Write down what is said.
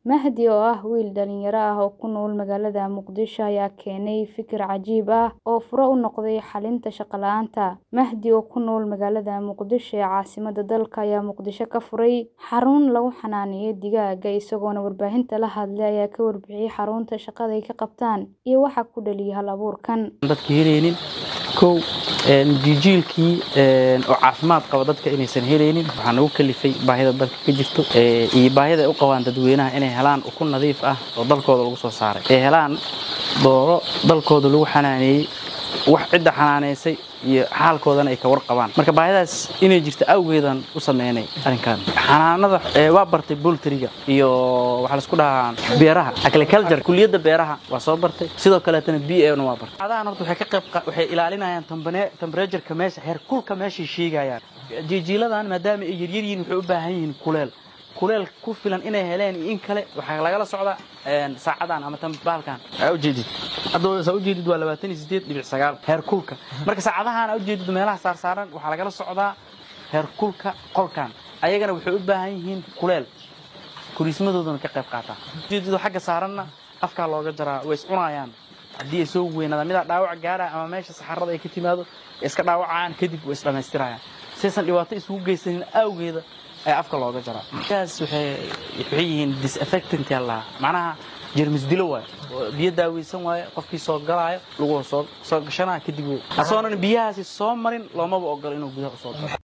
Mahdi oo ah wiil dhalinyaro ah oo ku nool magaalada Muqdisho ayaa keenay fikir cajiib ah oo fure u noqday xalinta shaqo la'aanta. Mahdi oo ku nool magaalada Muqdisho ee caasimadda dalka ayaa Muqdisho ka furay xarun lagu xanaaneeyo digaagga isagoona warbaahinta la hadlay ayaa ka warbixiyay xarunta shaqada ay ka qabtaan iyo waxa ku dhaliyay hal abuurkan. dadka helaynin kow jijiilkii oo caafimaad qaba dadka inaysan helaynin waxaa nagu kalifay baahida dalka ka jirto iyo baahida ay u qabaan dadweynaha inay helaan ukun nadiif ah oo dalkooda lagu soo saaray ay helaan dooro dalkooda lagu xanaaneeyey wax cidda xanaaneysay iyo xaalkoodana ay ka warqabaan marka baahidaas inay jirto awgeedan u sameynay arrinkan xanaanada waa bartay boltriga iyo waxaa laisku dhahaa beeraha agriculture kuliyadda beeraha waa soo bartay sidoo kaleetana b a na waa bartay adahan horta waxay ka qayb waxay ilaalinayaan temperatureka meesha heerkulka meeshay sheegayaan jijiiladan maadaama ay yaryar yihiin waxay u baahan yihiin kuleel kuleel ku filan inay heleen iyo in kale waxaa lagala socdaa saacadan ama baalkan aa ujeedid hadda saa ujeedid waa labaatan iyo sideed dhibic sagaal heerkulka marka saacadahan aa ujeedid meelaha saarsaaran waxaa lagala socdaa heerkulka qolkan ayagana waxay u baahan yihiin kuleel kuriismadoodana ka qayb qaataa ujeedid xagga saaranna afkaa looga jaraa way is cunayaan haddii ay soo weynaadaan midaa dhaawac gaara ama meesha saxarada ay ka timaado iska dhaawacayaan kadib way is dhammaystirayaan saysan dhibaato isugu geysanin awgeeda ayaa afka looga jaraa markaas waxay yihiin disaffectant yaa lahaa macnaha jermis dilo waayo biyo daaweysan waayo qofkii soo galaayo lagu soo soo gashanaya kadib asoonan biyahaasi soo marin loomaba ogolo inuu gudaha usoo galo